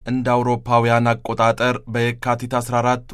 እንደ አውሮፓውያን አቆጣጠር በየካቲት 14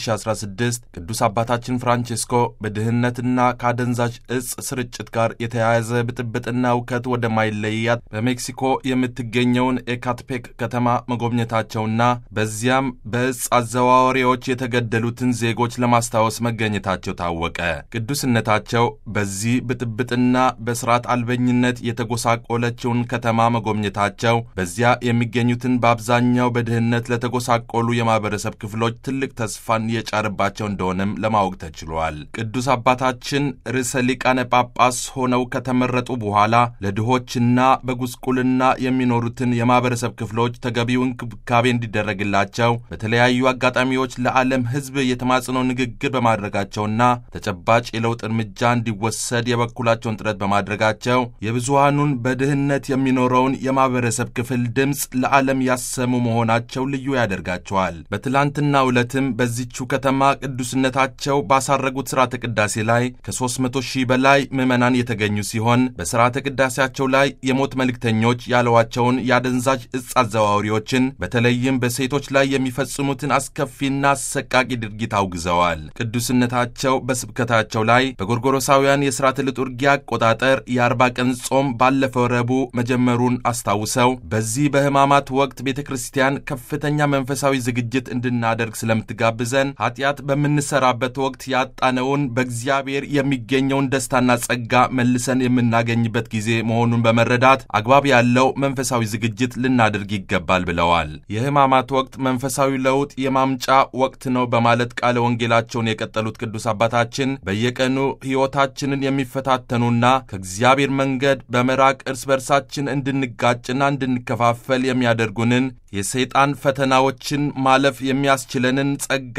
2016 ቅዱስ አባታችን ፍራንቼስኮ በድህነትና ከአደንዛዥ እጽ ስርጭት ጋር የተያያዘ ብጥብጥና እውከት ወደማይለያት በሜክሲኮ የምትገኘውን ኤካትፔክ ከተማ መጎብኘታቸውና በዚያም በእጽ አዘዋዋሪዎች የተገደሉትን ዜጎች ለማስታወስ መገኘታቸው ታወቀ። ቅዱስነታቸው በዚህ ብጥብጥና በስርዓት አልበኝነት የተጎሳቆለችውን ከተማ መጎብኘታቸው በዚያ የሚገኙትን በአብዛኛው በድህነት ለተጎሳቆሉ የማህበረሰብ ክፍሎች ትልቅ ተስፋን የጫረባቸው እንደሆነም ለማወቅ ተችሏል። ቅዱስ አባታችን ርዕሰ ሊቃነ ጳጳስ ሆነው ከተመረጡ በኋላ ለድሆችና በጉስቁልና የሚኖሩትን የማህበረሰብ ክፍሎች ተገቢው እንክብካቤ እንዲደረግላቸው በተለያዩ አጋጣሚዎች ለዓለም ሕዝብ የተማጽኖ ንግግር በማድረጋቸውና ተጨባጭ የለውጥ እርምጃ እንዲወሰድ የበኩላቸውን ጥረት በማድረጋቸው የብዙሃኑን በድህነት የሚኖረውን የማህበረሰብ ክፍል ድምፅ ለዓለም ያሰሙ መሆናቸው ልዩ ያደርጋቸዋል። በትላንትናው ዕለትም በዚቹ ከተማ ቅዱስነታቸው ባሳረጉት ሥርዓተ ቅዳሴ ላይ ከ300 ሺህ በላይ ምዕመናን የተገኙ ሲሆን በሥርዓተ ቅዳሴያቸው ላይ የሞት መልእክተኞች ያለዋቸውን የአደንዛዥ እጽ አዘዋዋሪዎችን በተለይም በሴቶች ላይ የሚፈጽሙትን አስከፊና አሰቃቂ ድርጊት አውግዘዋል። ቅዱስነታቸው በስብከታቸው ላይ በጎርጎሮሳውያን የሥርዓተ ልጡርጊያ አቆጣጠር የአርባ ቀን ጾም ባለፈው ረቡዕ መጀመሩን አስታውሰው በዚህ በሕማማት ወቅት ቤተ ክርስቲያን ከፍተኛ መንፈሳዊ ዝግጅት እንድናደርግ ስለምትጋብዘን ኃጢአት በምንሰራበት ወቅት ያጣነውን በእግዚአብሔር የሚገኘውን ደስታና ጸጋ መልሰን የምናገኝበት ጊዜ መሆኑን በመረዳት አግባብ ያለው መንፈሳዊ ዝግጅት ልናደርግ ይገባል ብለዋል። የሕማማት ወቅት መንፈሳዊ ለውጥ የማምጫ ወቅት ነው በማለት ቃለ ወንጌላቸውን የቀጠሉት ቅዱስ አባታችን በየቀኑ ሕይወታችንን የሚፈታተኑና ከእግዚአብሔር መንገድ በመራቅ እርስ በርሳችን እንድንጋጭና እንድንከፋፈል የሚያደርጉንን የሰይጣን ፈተናዎችን ማለፍ የሚያስችለንን ጸጋ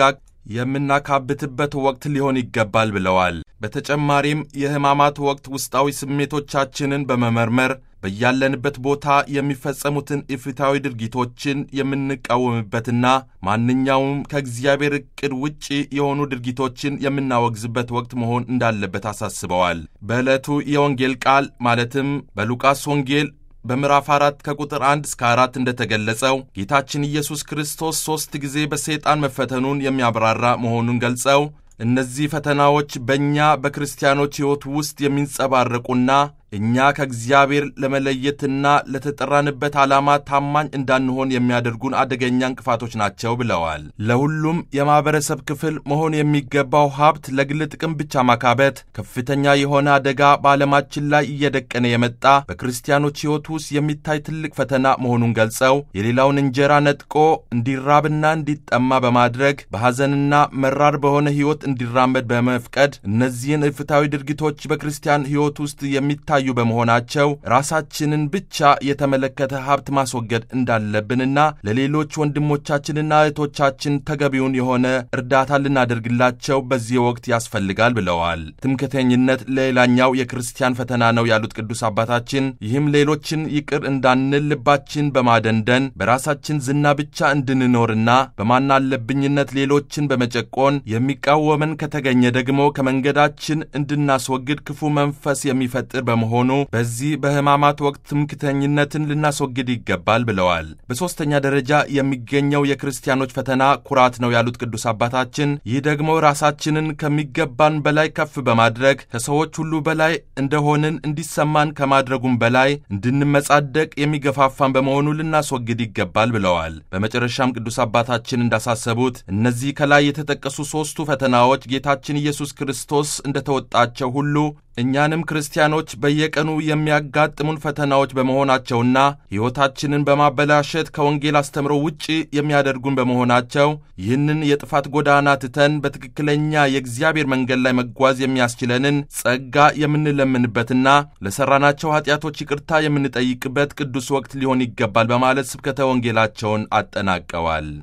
የምናካብትበት ወቅት ሊሆን ይገባል ብለዋል። በተጨማሪም የሕማማት ወቅት ውስጣዊ ስሜቶቻችንን በመመርመር በያለንበት ቦታ የሚፈጸሙትን ኢፍትሐዊ ድርጊቶችን የምንቃወምበትና ማንኛውም ከእግዚአብሔር ዕቅድ ውጪ የሆኑ ድርጊቶችን የምናወግዝበት ወቅት መሆን እንዳለበት አሳስበዋል። በዕለቱ የወንጌል ቃል ማለትም በሉቃስ ወንጌል በምዕራፍ አራት ከቁጥር አንድ እስከ አራት እንደተገለጸው ጌታችን ኢየሱስ ክርስቶስ ሦስት ጊዜ በሰይጣን መፈተኑን የሚያብራራ መሆኑን ገልጸው እነዚህ ፈተናዎች በእኛ በክርስቲያኖች ሕይወት ውስጥ የሚንጸባረቁና እኛ ከእግዚአብሔር ለመለየትና ለተጠራንበት ዓላማ ታማኝ እንዳንሆን የሚያደርጉን አደገኛ እንቅፋቶች ናቸው ብለዋል። ለሁሉም የማኅበረሰብ ክፍል መሆን የሚገባው ሀብት ለግል ጥቅም ብቻ ማካበት ከፍተኛ የሆነ አደጋ በዓለማችን ላይ እየደቀነ የመጣ በክርስቲያኖች ሕይወት ውስጥ የሚታይ ትልቅ ፈተና መሆኑን ገልጸው የሌላውን እንጀራ ነጥቆ እንዲራብና እንዲጠማ በማድረግ በሐዘንና መራር በሆነ ሕይወት እንዲራመድ በመፍቀድ እነዚህን እፍታዊ ድርጊቶች በክርስቲያን ሕይወት ውስጥ የሚታዩ በመሆናቸው ራሳችንን ብቻ የተመለከተ ሀብት ማስወገድ እንዳለብንና ለሌሎች ወንድሞቻችንና እህቶቻችን ተገቢውን የሆነ እርዳታ ልናደርግላቸው በዚህ ወቅት ያስፈልጋል ብለዋል። ትምክህተኝነት ሌላኛው የክርስቲያን ፈተና ነው ያሉት ቅዱስ አባታችን ይህም ሌሎችን ይቅር እንዳንል ልባችን በማደንደን በራሳችን ዝና ብቻ እንድንኖርና በማናለብኝነት ሌሎችን በመጨቆን የሚቃወመን ከተገኘ ደግሞ ከመንገዳችን እንድናስወግድ ክፉ መንፈስ የሚፈጥር በመሆኑ በዚህ በሕማማት ወቅት ትምክህተኝነትን ልናስወግድ ይገባል ብለዋል። በሦስተኛ ደረጃ የሚገኘው የክርስቲያኖች ፈተና ኩራት ነው ያሉት ቅዱስ አባታችን ይህ ደግሞ ራሳችንን ከሚገባን በላይ ከፍ በማድረግ ከሰዎች ሁሉ በላይ እንደሆንን እንዲሰማን ከማድረጉም በላይ እንድንመጻደቅ የሚገፋፋን በመሆኑ ልናስወግድ ይገባል ብለዋል። በመጨረሻም ቅዱስ አባታችን እንዳሳሰቡት እነዚህ ከላይ የተጠቀሱ ሦስቱ ፈተናዎች ጌታችን ኢየሱስ ክርስቶስ እንደተወጣቸው ሁሉ እኛንም ክርስቲያኖች በየቀኑ የሚያጋጥሙን ፈተናዎች በመሆናቸውና ሕይወታችንን በማበላሸት ከወንጌል አስተምሮ ውጪ የሚያደርጉን በመሆናቸው ይህንን የጥፋት ጎዳና ትተን በትክክለኛ የእግዚአብሔር መንገድ ላይ መጓዝ የሚያስችለንን ጸጋ የምንለምንበትና ለሠራናቸው ኃጢአቶች ይቅርታ የምንጠይቅበት ቅዱስ ወቅት ሊሆን ይገባል በማለት ስብከተ ወንጌላቸውን አጠናቀዋል።